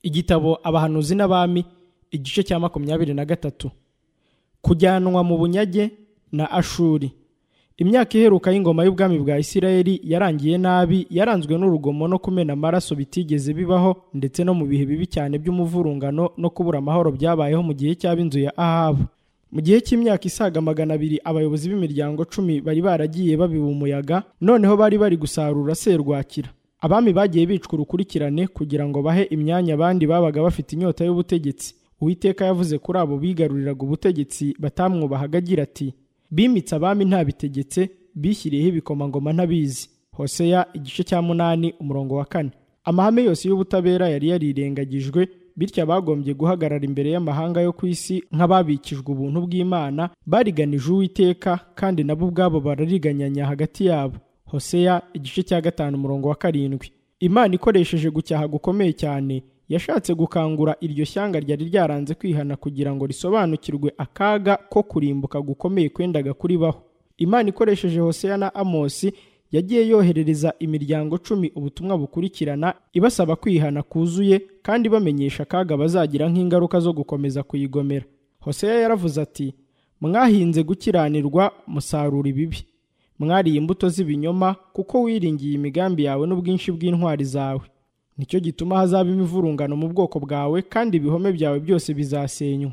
igitabo abahanuzi n'abami igice cya makumyabiri na gatatu kujyanwa mu bunyage na ashuri imyaka iheruka y'ingoma y'ubwami bwa isirayeli yarangiye nabi yaranzwe n'urugomo no kumena amaraso bitigeze bibaho ndetse no mu bihe bibi cyane by'umuvurungano no kubura amahoro byabayeho mu gihe cy'ab'inzu ya ahabu mu gihe cy'imyaka isaga magana abiri abayobozi b'imiryango cumi bari baragiye babiba umuyaga noneho bari bari gusarura serwakira abami bagiye bicwa urukurikirane kugira ngo bahe imyanya abandi babaga bafite inyota y'ubutegetsi uwiteka yavuze kuri abo bigaruriraga ubutegetsi batamwubahaga agira ati bimitse abami ntabitegetse bishyiriyeho ibikomangoma ntabizi hoseya igice cya munani umurongo wa kane amahame yose y'ubutabera yari yarirengagijwe bityo abagombye guhagarara imbere y'amahanga yo ku isi nk'ababikijwe ubuntu bw'imana bariganije uwiteka kandi nabo ubwabo barariganyanya hagati yabo hoseya igice cya gatanu umurongo wa karindwi imana ikoresheje gucyaha gukomeye cyane yashatse gukangura iryo shyanga ryari ryaranze kwihana kugira ngo risobanukirwe akaga ko kurimbuka gukomeye kwendaga kuribaho imana ikoresheje hoseya na amosi yagiye yoherereza imiryango cumi ubutumwa bukurikirana ibasaba kwihana kuzuye kandi bamenyesha akaga bazagira nk'ingaruka zo gukomeza kuyigomera hoseya yaravuze ati mwahinze gukiranirwa musarura ibibi mwariye imbuto z'ibinyoma kuko wiringiye imigambi yawe n'ubwinshi bw'intwari zawe nicyo gituma hazaba imivurungano mu bwoko bwawe kandi ibihome byawe byose bizasenywa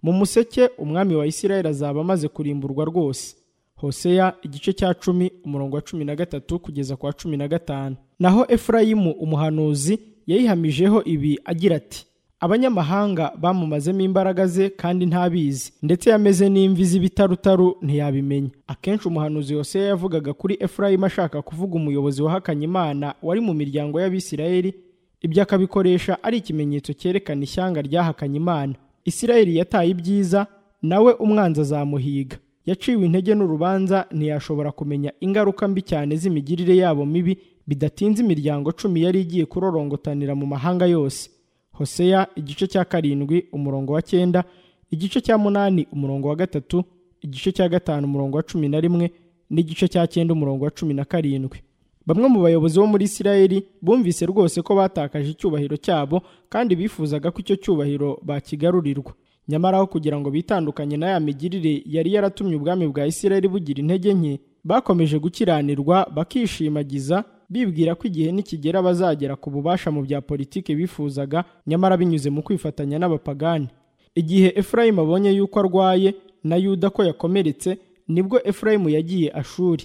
mu museke umwami wa isirayeli azaba amaze kurimburwa rwose hoseya igice cya cumi umurongo wa cumi na gatatu kugeza ku wa cumi na gatanu naho efurayimu umuhanuzi yayihamijeho ibi agira ati abanyamahanga bamumazemo imbaraga ze kandi ntabizi ndetse yameze n'imvi z'ibitarutaru ntiyabimenya akenshi umuhanuzi hoseya yavugaga kuri efurayimu ashaka kuvuga umuyobozi wahakanye imana wari mu miryango y'abisirayeli ibyo akabikoresha ari ikimenyetso cyerekana ishyanga ryahakanye imana isirayeli yataye ibyiza nawe umwanzi azamuhiga yaciwe intege n'urubanza ntiyashobora kumenya ingaruka mbi cyane z'imigirire yabo mibi bidatinze imiryango cumi yari igiye kurorongotanira mu mahanga yose hoseya igice cya karindwi umurongo wa cyenda igice cya munani umurongo wa gatatu igice cya gatanu umurongo wa cumi na rimwe n'igice cya cyenda umurongo wa cumi na karindwi bamwe mu bayobozi bo muri isirayeli bumvise rwose ko batakaje icyubahiro cyabo kandi bifuzaga ko icyo cyubahiro bakigarurirwa nyamara aho kugira ngo bitandukanye na ya migirire yari yaratumye ubwami bwa isirayeli bugira intege nke bakomeje gukiranirwa bakishimagiza bibwira ko igihe nikigera bazagera ku bubasha mu bya politiki bifuzaga nyamara binyuze mu kwifatanya n'abapagani igihe efurayimu abonye yuko arwaye na yuda ko yakomeretse nibwo efurayimu yagiye ashuri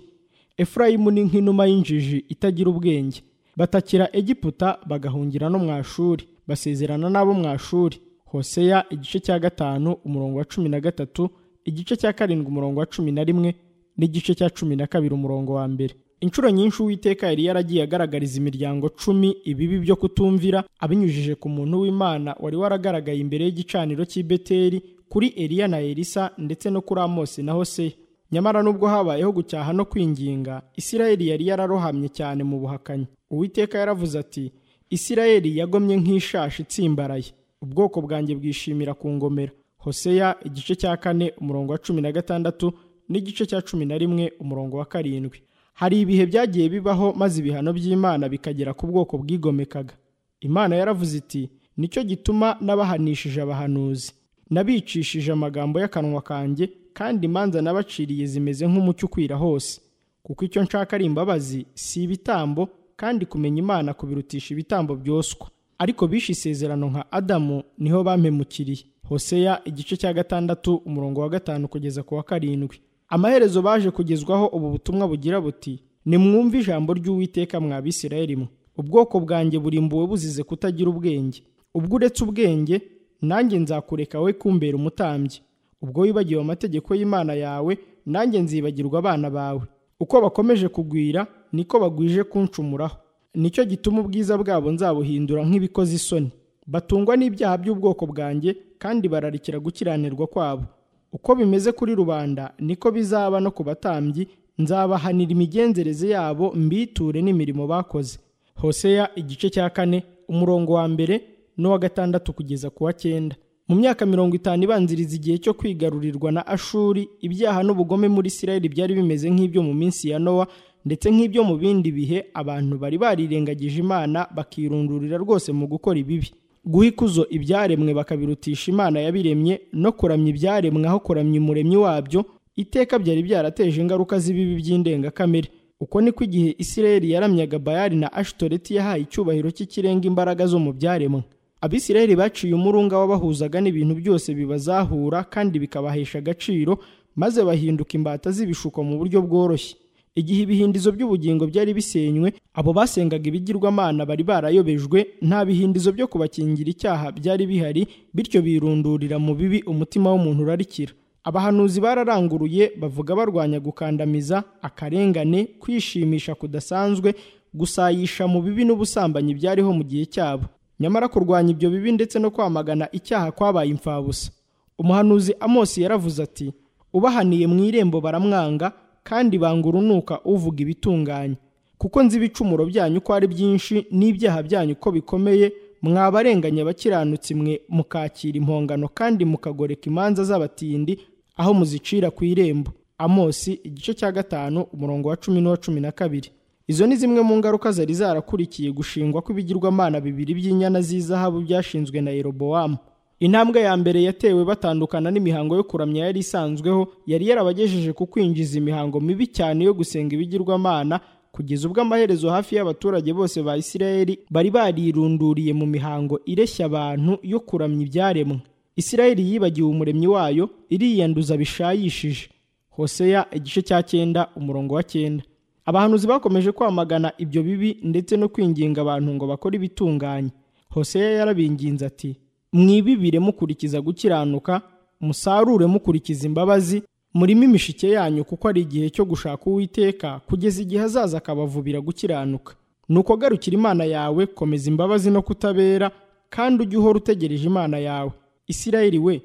efurayimu ni nk'inuma y'injiji itagira ubwenge batakira egiputa bagahungira no mwashuri basezerana n'abo mwashuri hoseya igice cya gatanu umurongo wa cumi na gatatu igice cya karindwi umurongo wa cumi na rimwe n'igice cya cumi na kabiri umurongo wa mbere inshuro nyinshi uwiteka yari yaragiye agaragariza imiryango cumi ibibi byo kutumvira abinyujije ku muntu w'imana wari waragaragaye imbere y'igicaniro cy'i beteli kuri eliya na elisa ndetse no kuri amosi na hoseya nyamara nubwo habayeho gucyaha no kwinginga isirayeli yari yararohamye cyane mu buhakanyi uwiteka yaravuze ati isirayeli yagomye nk'ishashi itsimbaraye ubwoko bwanjye bwishimira ku ngomera hoseya igice cya kane umurongo wa cumi na gatandatu n'igice cya cumi na rimwe umurongo wa karindwi hari ibihe byagiye bibaho maze ibihano by'imana bikagera ku bwoko bwigomekaga imana yaravuze iti nicyo gituma n'abahanishije abahanuzi nabicishije amagambo y'akanwa kanjye kandi imanza nabaciriye zimeze nk'umucyo ukwira hose kuko icyo nshaka ari imbabazi si ibitambo kandi kumenya imana kubirutisha ibitambo byoswa ariko bishe isezerano nka adamu niho bampemukiriye hoseya igice cya gatandatu umurongo wa gatanu kugeza ku wa karindwi amaherezo baje kugezwaho ubu butumwa bugira buti nimwumve ijambo ry'uwiteka mwa bisirayeli mwe ubwoko bwanjye burimbuwe buzize kutagira ubwenge ubwo uretse ubwenge nanjye nzakureka we kumbera umutambyi ubwo wibagiwe amategeko y'imana yawe nanjye nzibagirwa abana bawe uko bakomeje kugwira niko bagwije kunshumuraho nicyo gituma ubwiza bwabo nzabuhindura nk'ibikoze isoni batungwa n'ibyaha by'ubwoko bwanjye kandi bararikira gukiranirwa kwabo uko bimeze kuri rubanda niko bizaba no ku batambyi nzabahanira imigenzereze yabo mbiture n'imirimo bakoze hoseya igice cya kane umurongo wa mbere n'uwa gatandatu kugeza ku wa cyenda mu myaka mirongo itanu ibanziriza igihe cyo kwigarurirwa na ashuri ibyaha n'ubugome muri isirayeli byari bimeze nk'ibyo mu minsi ya nowa ndetse nk'ibyo mu bindi bihe abantu bari barirengagije imana bakirundurira rwose mu gukora ibibi guha ikuzo ibyaremwe bakabirutisha imana yabiremye no kuramya ibyaremwe aho kuramya umuremyi wabyo iteka byari byarateje ingaruka z'ibibi by'indengakamere uko niko igihe isirayeli yaramyaga bayali na ashitoreti yahaye icyubahiro cy'ikirenga imbaraga zo mu byaremwe abisirayeli baciye umurunga wabahuzaga n'ibintu byose bibazahura kandi bikabahesha agaciro maze bahinduka imbata z'ibishuko mu buryo bworoshye igihe ibihindizo by'ubugingo byari bisenywe abo basengaga ibigirwamana bari barayobejwe nta bihindizo byo kubakingira icyaha byari bihari bityo birundurira mu bibi umutima w'umuntu urarikira abahanuzi bararanguruye bavuga barwanya gukandamiza akarengane kwishimisha kudasanzwe gusayisha mu bibi n'ubusambanyi byariho mu gihe cyabo nyamara kurwanya ibyo bibi ndetse no kwamagana icyaha kwabaye imfabusa umuhanuzi amosi yaravuze ati ubahaniye mu irembo baramwanga kandi banga urunuka uvuga ibitunganye kuko nzi ibicumuro byanyu uko ari byinshi n'ibyaha byanyu uko bikomeye mwabarenganya abakiranutsi mwe mukakira impongano kandi mukagoreka imanza z'abatindi aho muzicira ku irembo amosi igice cya gatanu umurongo wa cumi n'uwa cumi na kabiri izo ni zimwe mu ngaruka zari zarakurikiye gushingwa kw'ibigirwamana bibiri by'inyana z'izahabu byashinzwe na yerobowamu intambwe ya mbere yatewe batandukana n'imihango yo kuramya yari isanzweho yari yarabagejeje ku kwinjiza imihango mibi cyane yo gusenga ibigirwamana kugeza ubwo amaherezo hafi y'abaturage bose ba isirayeli bari barirunduriye mu mihango ireshya abantu yo kuramya ibyaremwe isirayeli yibagiwe umuremyi wayo iriyanduza bishayishije hoseya igice cya cyenda umurongo wa cyenda abahanuzi bakomeje kwamagana ibyo bibi ndetse no kwinginga abantu ngo bakore ibitunganye hoseya yarabinginze ati mwibibire mukurikiza gukiranuka musarure mukurikiza imbabazi murimo imishike yanyu kuko ari igihe cyo gushaka uwiteka kugeza igihe azaza akabavubira gukiranuka nuko garukira imana yawe komeza imbabazi no kutabera kandi ujye uhora utegereje imana yawe isirayeli we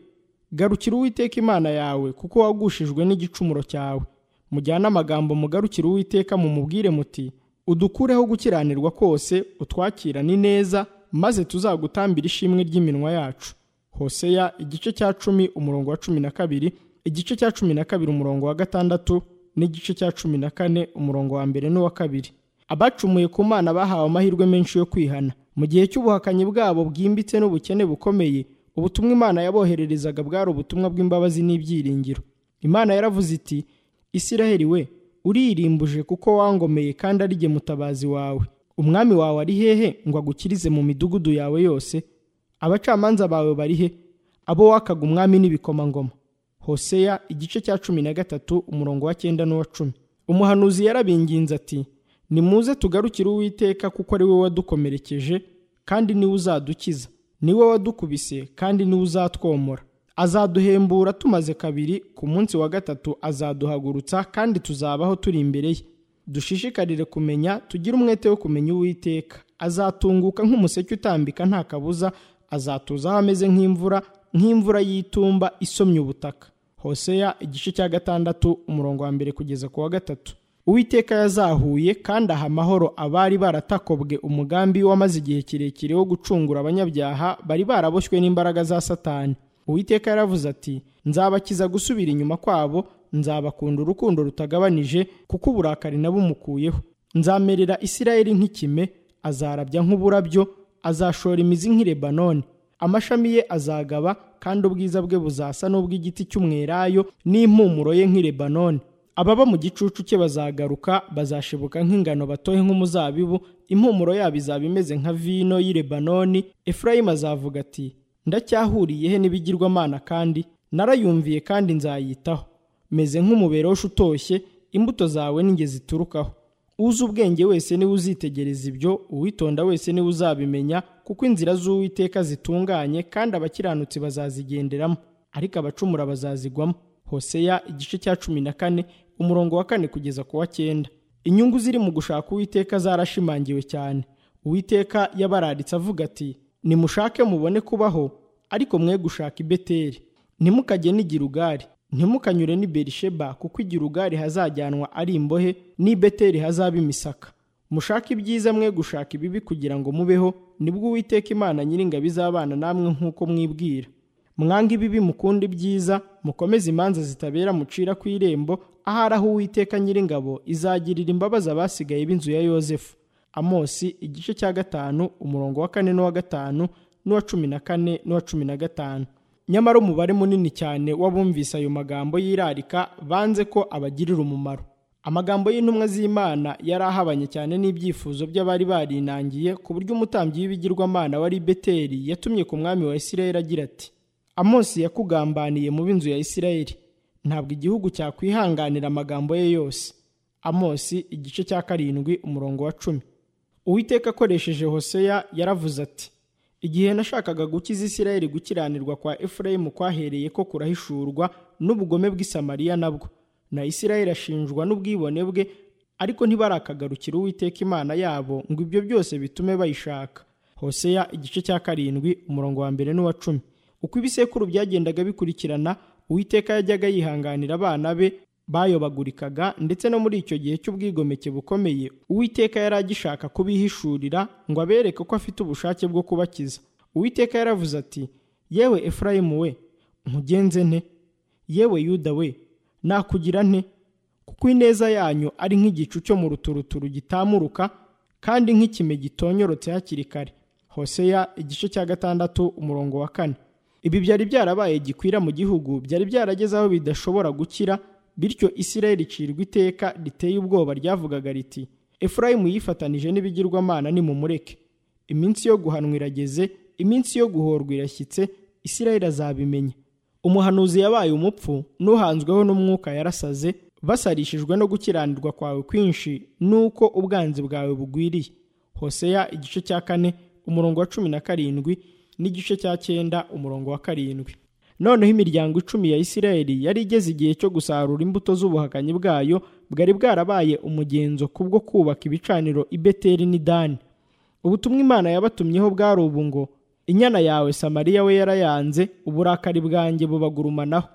garukira uwiteka imana yawe kuko wagushijwe n'igicumuro cyawe mujyane amagambo mugarukira uwiteka mumubwire muti udukureho gukiranirwa kose utwakirane neza maze tuzagutambira ishimwe ry'iminwa yacu hoseya igice cya cumi umurongo wa cumi na kabiri igice cya cumi na kabiri umurongo wa gatandatu n'igice cya cumi na kane umurongo wa mbere n'uwa kabiri abacumuye ku mana bahawe amahirwe menshi yo kwihana mu gihe cy'ubuhakanyi bwabo bwimbitse n'ubukene bukomeye ubutumwa imana yabohererezaga bwari ubutumwa bw'imbabazi n'ibyiringiro imana yaravuze iti isiraheli we uririmbuje kuko wangomeye kandi ari jye mutabazi wawe umwami wawe ari hehe ngo agukirize mu midugudu yawe yose abacamanza bawe bari he abo wakaga umwami n'ibikomangoma hoseya igice cya cumi na gatatu umurongo wa cyenda n'uwa cumi umuhanuzi yarabinginze ati nimuze tugarukire uwiteka kuko ari we wadukomerekeje kandi niwe uzadukiza niwe wadukubise kandi niwe uzatwomora azaduhembura tumaze kabiri ku munsi wa gatatu azaduhagurutsa kandi tuzabaho turi imbere ye dushishikarire kumenya tugire umwete wo kumenya uwiteka azatunguka nk'umuseke utambika nta kabuza azatuzaho ameze nk'imvura nk'imvura y'itumba isomye ubutaka hoseya igice cya gatandatu umurongo wa mbere kugeza ku wa gatatu uwiteka yazahuye kandi aha amahoro abari baratakobwe umugambi wamaze igihe kirekire wo gucungura abanyabyaha bari baraboshywe n'imbaraga za satani uwiteka yaravuze ati nzabakiza gusubira inyuma kwabo nzabakunda urukundo rutagabanije kuko uburakari nabumukuyeho nzamerera isirayeli nk'ikime azarabya nk'uburabyo azashora imizi nk'irebanoni amashami ye azagaba kandi ubwiza bwe buzasa n'ubw'igiti cy'umwelayo n'impumuro ye nk'irebanoni ababa mu gicucu cye bazagaruka bazashibuka nk'ingano batohe nk'umuzabibu impumuro yabo izaba imeze nka vino y'irebanoni efurayimu azavuga ati ndacyahuriye he n'ibigirwamana kandi narayumviye kandi nzayitaho meze nk'umuberoshi utoshye imbuto zawe n'inge ziturukaho uzi ubwenge wese niwe uzitegereza ibyo uwitonda wese niwe uzabimenya kuko inzira z'uwiteka zitunganye kandi abakiranutsi bazazigenderamo ariko abacumura bazazigwamo hoseya igice cya cumi na kane umurongo wa kane kugeza ku wa cyenda inyungu ziri mu gushaka uwiteka zarashimangiwe cyane uwiteka yabararitse avuga ati nimushake mubone kubaho ariko mwe gushaka i beteri ntimukajye n'igirugari ntimukanyure n'i berisheba kuko igirugari hazajyanwa ari imbohe n'i beteri hazaba imisaka mushake ibyiza mwe gushaka ibibi kugira ngo mubeho nibwo uwiteka imana nyiringabi izabana namwe nk'uko mwibwira mwanga ibibi mukunda ibyiza mukomeze imanza zitabera mucira ku irembo ahari aho uwiteka nyiringabo izagirira imbabazi abasigaye b'inzu ya yosefu amosi igice cya gatanu umurongo wa kane n'uwa gatanu n'uwa cumi na kane n'uwa cumi na gatanu nyamara umubare munini cyane w'abumvise ayo magambo y'irarika banze ko abagirira umumaro amagambo y'intumwa z'imana yari ahabanye cyane n'ibyifuzo by'abari barinangiye ku buryo umutambyi w'ibigirwamana wari beteri yatumye ku mwami wa isirayeli agira ati amosi yakugambaniye mu b'inzu ya isirayeli ntabwo igihugu cyakwihanganira amagambo ye yose amosi igice cya karindwi umurongo wa cumi uwiteka akoresheje hoseya yaravuze ati igihe nashakaga gukiza isirayeli gukiranirwa kwa efurayimu kwahereye ko kurahishurwa n'ubugome bw'isamariya nabwo na isirayeli ashinjwa n'ubwibone bwe ariko ntibarakagarukira uwiteka imana yabo ngo ibyo byose bitume bayishaka hoseya igice cya karindwi umurongo wa mbere n'uwa cumi uko ibisekuru byagendaga bikurikirana uwiteka yajyaga yihanganira abana be bayobagurikaga ndetse no muri icyo gihe cy'ubwigomeke bukomeye uwiteka yari agishaka kubihishurira ngo abereke ko afite ubushake bwo kubakiza uwiteka yaravuze ati yewe efurayimu we nkugenze nte yewe yuda we nakugira nte kuko ineza yanyu ari nk'igicu cyo mu ruturuturu gitamuruka kandi nk'ikime gitonyorotse hakiri kare hoseya igice cya gatandatu umurongo wa kane ibi byari byarabaye gikwira mu gihugu byari byarageze aho bidashobora gukira bityo isirayeli icirwa iteka riteye ubwoba ryavugaga riti efurayimu yifatanije n'ibigirwamana nimumureke iminsi yo guhanwa irageze iminsi yo guhorwa irashyitse isirayeli azabimenya umuhanuzi yabaye umupfu n'uhanzweho n'umwuka yarasaze basarishijwe no gukiranirwa kwawe kwinshi n'uko ubwanzi bwawe bugwiriye hoseya igice cya kane umurongo wa cumi na karindwi n'igice cya cyenda umurongo wa karindwi noneho imiryango icumi ya isirayeli yari igeze igihe cyo gusarura imbuto z'ubuhakanyi bwayo bwari bwarabaye umugenzo kubwo kubaka ibicaniro i beteri n'i dani ubutumwa imana yabatumyeho bwari ubu ngo inyana yawe samariya we yarayanze uburakari bwanjye bubagurumanaho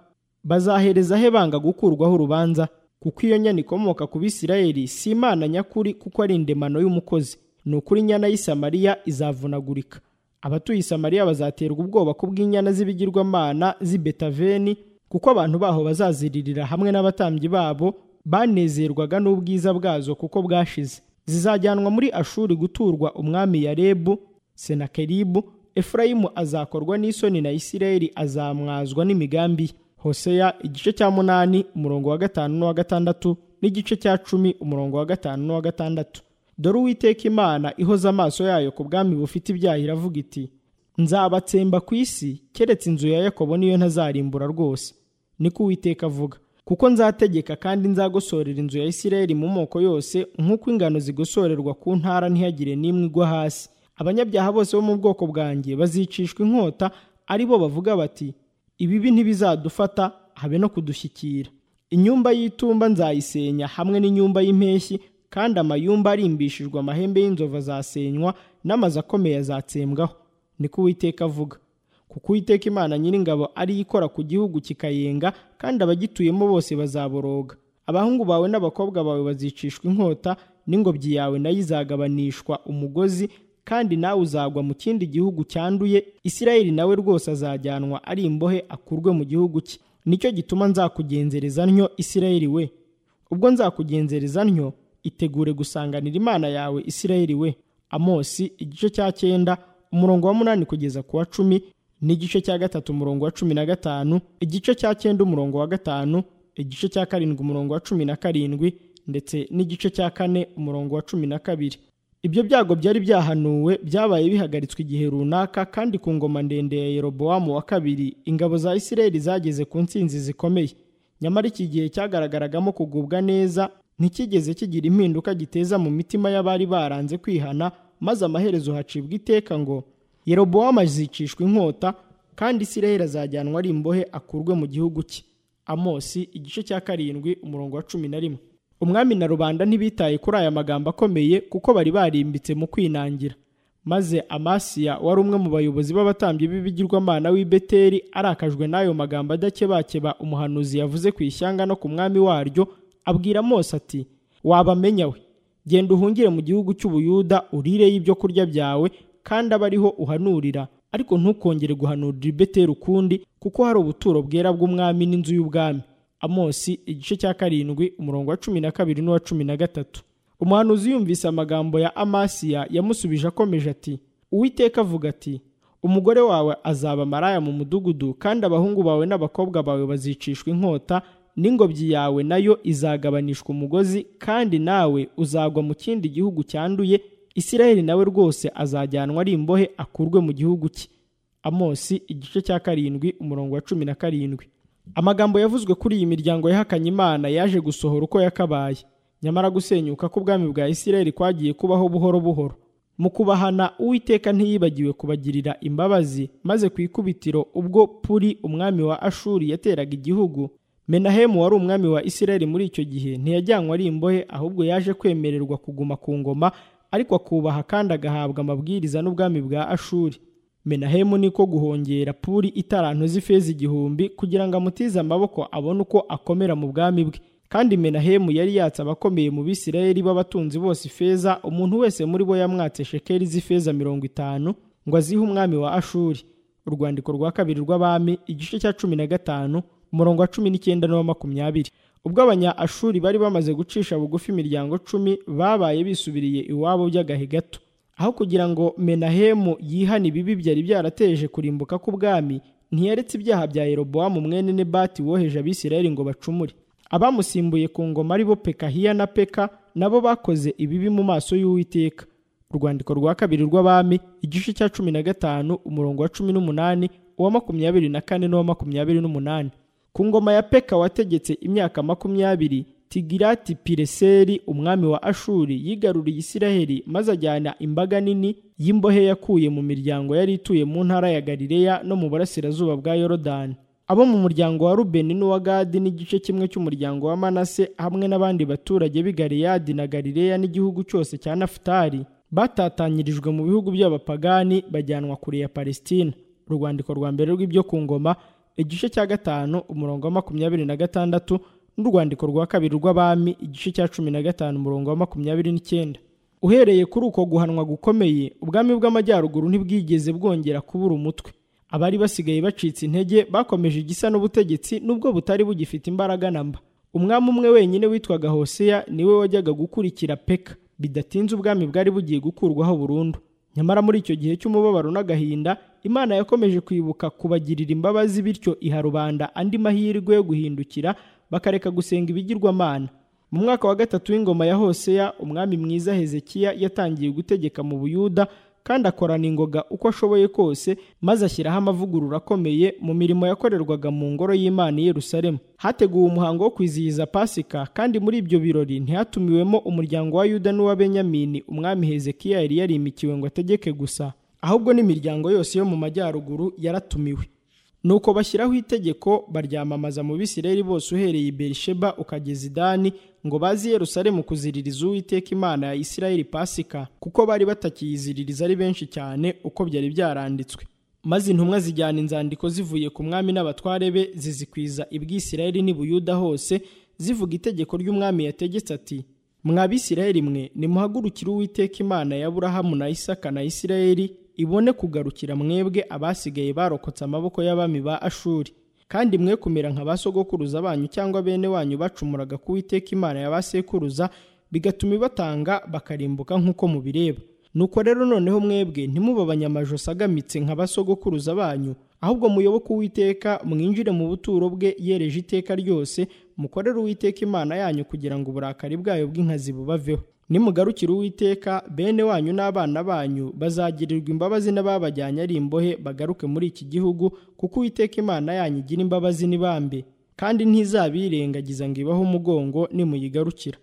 bazahereza he banga gukurwaho urubanza kuko iyo nyana ikomoka ku bisirayeli si imana nyakuri kuko ari indemano y'umukozi ni ukuri inyana y'isamariya izavunagurika abatuye isamariya bazaterwa ubwoba ku bw'inyana z'ibigirwamana z'i betaveni kuko abantu baho bazaziririra hamwe n'abatambyi babo banezerwaga n'ubwiza bwazo kuko bwashize zizajyanwa muri ashuri guturwa umwami yarebu senakeribu efurayimu azakorwa n'isoni na isirayeli azamwazwa n'imigambi ye hoseya igice cya munani umurongo wa gatanu n'uwa gatandatu n'igice cya cumi umurongo wa gatanu n'uwa gatandatu dore uwiteka imana ihoza amaso yayo ku bwami bufite ibyaha iravuga iti nzabatsemba ku isi keretse inzu ya yakobo niyo ntazarimbura rwose niko uwiteka avuga kuko nzategeka kandi nzagosorera inzu ya isirayeli mu moko yose nk'uko ingano zigosorerwa ku ntara ntihagire n'imwe igwa hasi abanyabyaha bose bo mu bwoko bwanjye bazicishwa inkota ari bo bavuga bati ibibi ntibizadufata habe no kudushyikira inyumba y'itumba nzayisenya hamwe n'inyumba y'impeshyi kandi amayumba arimbishijwe amahembe y'inzovu azasenywa n'amazu akomeye azatsembwaho niko uwiteka avuga kuko uwiteka imana nyiringabo ariyo ikora ku gihugu kikayenga kandi abagituyemo bose bazaboroga abahungu bawe n'abakobwa bawe bazicishwa inkota n'ingobyi yawe nayo izagabanishwa umugozi kandi nawe uzagwa mu kindi gihugu cyanduye isirayeli nawe rwose azajyanwa ari imbohe akurwe mu gihugu cye nicyo gituma nzakugenzereza ntyo isirayeli we ubwo nzakugenzereza ntyo itegure gusanganira imana yawe isirayeli we amosi igice cya cyenda umurongo wa munani kugeza ku wa cumi n'igice cya gatatu umurongo wa cumi na gatanu igice cya cyenda umurongo wa gatanu igice cya karindwi umurongo wa cumi na karindwi ndetse n'igice cya kane umurongo wa cumi na kabiri ibyo byago byari byahanuwe byabaye bihagaritswe igihe runaka kandi ku ngoma ndende ya yerobowamu wa kabiri ingabo za isirayeli zageze ku nsinzi zikomeye nyamara iki gihe cyagaragaragamo kugubwa neza ntikigeze kigira impinduka giteza mu mitima y'abari baranze kwihana maze amaherezo hacibwa iteka ngo yerobowamu azicishwa inkota kandi isirayeli azajyanwa ari imbohe akurwe mu gihugu cye amosi igice cya karindwi umurongo wa cumi na rimwe umwami na rubanda ntibitaye kuri aya magambo akomeye kuko bari barimbitse mu kwinangira maze amasiya wari umwe mu bayobozi b'abatambyi b'ibigirwamana w'i beteri arakajwe n'ayo magambo adakebakeba umuhanuzi yavuze ku ishyanga no ku mwami waryo abwira mose ati wabamenya we genda uhungire mu gihugu cy'ubuyuda urireyo ibyo kurya byawe kandi abe ariho uhanurira ariko ntukongere guhanurira i beteri ukundi kuko hari ubuturo bwera bw'umwami n'inzu y'ubwami amosi igice cya karindwi umurongo wa cumi na kabiri n'uwa cumi na gatatu umuhanuzi yumvise amagambo ya amasiya yamusubije akomeje ati uwiteka avuga ati umugore wawe azaba maraya mu mudugudu kandi abahungu bawe n'abakobwa bawe bazicishwa inkota n'ingobyi yawe nayo izagabanishwa umugozi kandi nawe uzagwa mu kindi gihugu cyanduye isiraheli nawe rwose azajyanwa ari imbohe akurwe mu gihugu cye amosi igice cya karindwi umurongo wa cumi na karindwi amagambo yavuzwe kuri iyi miryango yahakanye imana yaje gusohora uko yakabaye nyamara gusenyuka k'ubwami bwa isiraheli kwagiye kubaho buhoro buhoro mu kubahana uwiteka ntiyibagiwe kubagirira imbabazi maze ku ikubitiro ubwo puri umwami wa ashuri yateraga igihugu menahemu wari umwami wa isirayeli muri icyo gihe ntiyajyanwe ari imbohe ahubwo yaje kwemererwa kuguma ku ngoma ariko akubaha kandi agahabwa amabwiriza n'ubwami bwa ashuri menahemu niko guhongera puri itarantu z'ifeza igihumbi kugira ngo amutize amaboko abone uko akomera mu bwami bwe kandi menahemu yari yatse abakomeye mu bisirayeli b'abatunzi bose ifeza umuntu wese muri bo yamwatse shekeli z'ifeza mirongo itanu ngo azihe umwami wa ashuri urwandiko rwa kabiri rw'abami igice cya cumi na gatanu umurongo wa cumi n'icyenda n'uwa makumyabiri ubwo abanya ashuri bari bamaze gucisha bugufi imiryango cumi babaye bisubiriye iwabo by'agahe gato aho kugira ngo menahemu yihane ibibi byari byarateje kurimbuka k'ubwami ntiyaretse ibyaha bya yerobowamu mwene nebati woheje abisirayeli ngo bacumure abamusimbuye ku ngoma ari bo pekahiya na peka nabo bakoze ibibi mu maso y'uwiteka urwandiko rwa kabiri rw'abami igice cya cumi na gatanu umurongo wa cumi n'umunani uwa makumyabiri na kane n'uwa makumyabiri n'umunani ku ngoma ya peka wategetse imyaka makumyabiri tigirati pireseri umwami wa ashuri yigaruriye isiraheli maze ajyana imbaga nini y'imbohe yakuye mu miryango yari ituye mu ntara ya galileya no mu burasirazuba bwa yorodani abo mu muryango wa rubeni n'uwa gadi n'igice kimwe cy'umuryango wa manase hamwe n'abandi baturage b'i galiyadi na galileya n'igihugu cyose cya nafutali batatanyirijwe mu bihugu by'abapagani bajyanwa kure ya palestina urwandiko rwa mbere rw'ibyo ku ngoma igice cya gatanu umurongo wa makumyabiri na gatandatu n'urwandiko rwa kabiri rw'abami igice cya cumi na gatanu umurongo wa makumyabiri n'icyenda uhereye kuri uko guhanwa gukomeye ubwami bw'amajyaruguru ntibwigeze bwongera kubura umutwe abari basigaye bacitse intege bakomeje igisa n'ubutegetsi nubwo butari bugifite imbaraga na mba umwami umwe wenyine witwaga hoseya niwe wajyaga gukurikira peka bidatinze ubwami bwari bugiye gukurwaho burundu nyamara muri icyo gihe cy'umubabaro n'agahinda imana yakomeje kwibuka kubagirira imbabazi bityo iha rubanda andi mahirwe yo guhindukira bakareka gusenga ibigirwamana mu mwaka wa gatatu w'ingoma ya hoseya umwami mwiza hezekiya yatangiye gutegeka mu buyuda kandi akorana ingoga uko ashoboye kose maze ashyiraho amavugurura akomeye mu mirimo yakorerwaga mu ngoro y'imana i Yerusalemu hateguwe umuhango wo kwizihiza pasika kandi muri ibyo birori ntihatumiwemo umuryango wa yuda n'uwa benyamini umwami hezekiya yari yarimikiwe ngo ategeke gusa ahubwo n'imiryango yose yo mu majyaruguru yaratumiwe nuko bashyiraho itegeko baryamamaza mu bisirayeli bose uhereye i berisheba ukageza idani ngo bazi yerusalemu kuziririza uwiteka imana ya isirayeli pasika kuko bari batakiyiziririza ari benshi cyane uko byari byaranditswe maze intumwa zijyana inzandiko zivuye ku mwami n'abatware be zizikwiza ibwisirayeli n'ibuyuda hose zivuga itegeko ry'umwami yategetse ati mwa bisirayeli mwe nimuhagurukire uwiteka imana ya burahamu na isaka na isirayeli ibone kugarukira mwebwe abasigaye barokotse amaboko y'abami ba ashuri kandi mwe kumera nka ba sogokuruza banyu cyangwa bene wanyu bacumuraga ku witeka imana y'abasekuruza bigatuma ibatanga bakarimbuka nk'uko mubireba nuko rero noneho mwebwe ntimuba abanyamajosi agamitse nka ba sogokuruza banyu ahubwo muyoboke uwiteka mwinjire mu buturo bwe yereje iteka ryose mukorere uwiteka imana yanyu kugira ngo uburakari bwayo bw'inkazi bubaveho nimugarukira uwiteka bene wanyu n'abana banyu bazagirirwa imbabazi n'ababajyanye ari imbohe bagaruke muri iki gihugu kuko uwiteka imana yanyu igira imbabazi n'ibambe kandi ntizabirengagiza ngo ibaho umugongo nimuyigarukira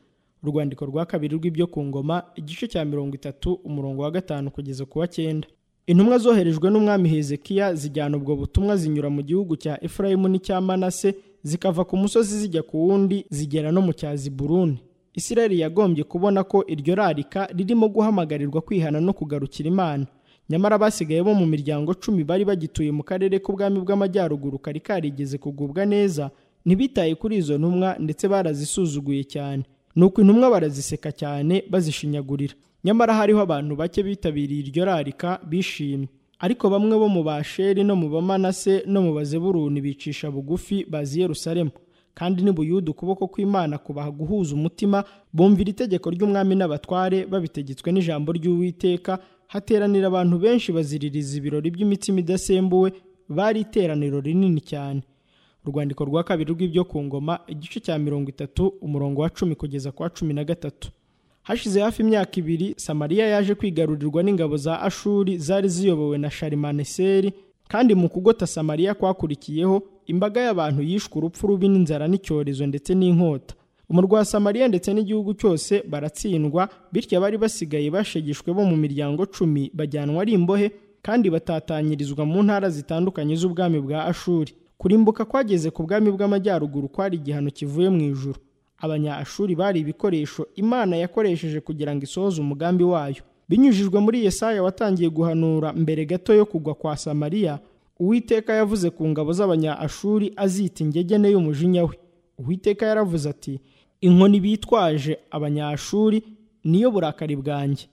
urwandiko rwa kabiri rw'ibyo ku ngoma igice cya mirongo itatu umurongo wa gatanu kugeza ku wa cyenda intumwa zoherejwe n'umwami hezekiya zijyana ubwo butumwa zinyura mu gihugu cya efurayimu n'icya manase zikava ku musozi zijya ku wundi zigera no mu cyazi buruni isirayeli yagombye kubona ko iryo rarika ririmo guhamagarirwa kwihana no kugarukira imana nyamara abasigaye bo mu miryango cumi bari bagituye mu karere k'ubwami bw'amajyaruguru kari karigeze kugubwa neza ntibitaye kuri izo ntumwa ndetse barazisuzuguye cyane nuko intumwa baraziseka cyane bazishinyagurira nyamara hariho abantu bake bitabiriye iryo rarika bishimye ariko bamwe bo mu basheri no mu bamanase no mu bazeburuni bicisha bugufi bazi Yerusalemu kandi n'ibuyuda ukuboko kw'imana kubaha guhuza umutima bumvira itegeko ry'umwami n'abatware babitegetswe n'ijambo ry'uwiteka hateranira abantu benshi baziririza ibirori by'imitsima idasembuwe bari iteraniro rinini cyane urwandiko rwa kabiri rw'ibyo ku ngoma igice cya mirongo itatu umurongo wa cumi kugeza ku wa cumi na gatatu hashize hafi imyaka ibiri samariya yaje kwigarurirwa n'ingabo za ashuri zari ziyobowe na sharimaneseri kandi mu kugota samariya kwakurikiyeho imbaga y'abantu yishwe urupfu rubi n'inzara n'icyorezo ndetse n'inkota umurwa wa samariya ndetse n'igihugu cyose baratsindwa bityo abari basigaye bashegeshwe bo mu miryango cumi bajyanwa ari imbohe kandi batatanyirizwa mu ntara zitandukanye z'ubwami bwa ashuri kurimbuka kwageze ku bwami bw'amajyaruguru kwari igihano kivuye mu ijuru abanyaashuri bari ibikoresho imana yakoresheje kugira ngo isohoze umugambi wayo binyujijwe muri yesaya watangiye guhanura mbere gato yo kugwa kwa samariya uwiteka yavuze ku ngabo z'abanyaashuri azita ingegene y'umujinya we uwiteka yaravuze ati inkoni bitwaje abanyaashuri niyo burakari bwanjye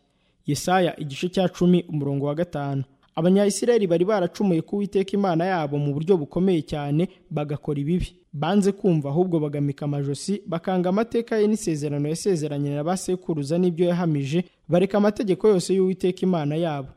yesaya igice cya cumi umurongo wa gatanu abanyayisiraheli bari baracumuye ku Uwiteka imana yabo mu buryo bukomeye cyane bagakora ibibi banze kumva ahubwo bagamika amajosi bakanga amateka ye n'isezerano yasezeranye na ba sekuruza n'ibyo yahamije bareka amategeko yose y'uwiteka imana yabo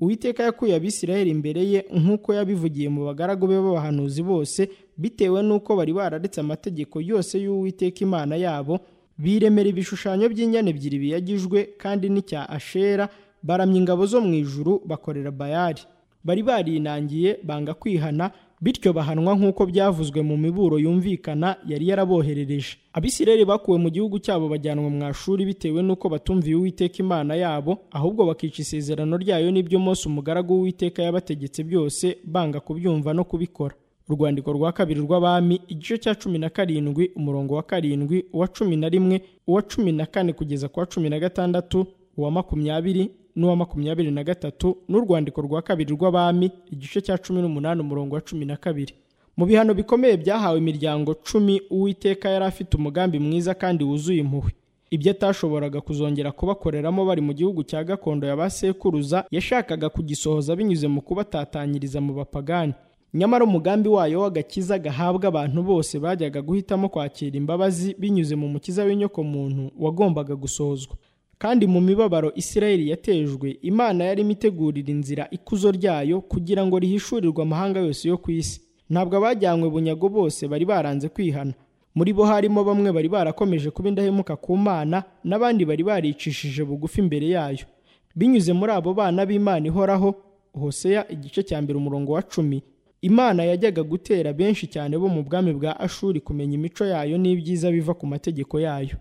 uwiteka yakuye abisiraheli imbere ye nk'uko yabivugiye mu bagaragu be b'abahanuzi bose bitewe n'uko bari bararetse amategeko yose y'uwiteka imana yabo biremera ibishushanyo by'inyana ebyiri biyagijwe kandi n'icya ashera baramya ingabo zo mu ijuru bakorera bayari bari barinangiye banga kwihana bityo bahanwa nk'uko byavuzwe mu miburo yumvikana yari yaraboherereje abisireri bakuwe mu gihugu cyabo bajyanwa mu mashuri bitewe n'uko batumviye uwiteka imana yabo ahubwo bakica isezerano ryayo n'ibyo Mose umugaragu w'uwiteka yabategetse byose banga kubyumva no kubikora urwandiko rwa kabiri rw'abami igice cya cumi na karindwi umurongo wa karindwi uwa cumi na rimwe uwa cumi na kane kugeza ku wa cumi na gatandatu uwa makumyabiri n'uwa makumyabiri na gatatu n'urwandiko rwa kabiri rw'abami igice cya cumi n'umunani umurongo wa cumi na kabiri mu bihano bikomeye byahawe imiryango cumi uwiteka yari afite umugambi mwiza kandi wuzuye impuhwe ibyo atashoboraga kuzongera kubakoreramo bari mu gihugu cya gakondo ya ba sekuruza yashakaga kugisohoza binyuze mu kubatatanyiriza mu bapagani nyamara umugambi wayo w'agakiza gahabwa abantu bose bajyaga guhitamo kwakira imbabazi binyuze mu mukiza w'inyokomuntu wagombaga gusohozwa kandi mu mibabaro isirayeli yatejwe imana yari imitegurira inzira ikuzo ryayo kugira ngo rihishurirwe amahanga yose yo ku isi ntabwo abajyanywe bunyago bose bari baranze kwihana muri bo harimo bamwe bari barakomeje kuba indahemuka ku mana n'abandi bari baricishije bugufi imbere yayo binyuze muri abo bana b'imana ihoraho hoseya igice cya mbere umurongo wa cumi imana yajyaga gutera benshi cyane bo mu bwami bwa ashuri kumenya imico yayo n'ibyiza biva ku mategeko yayo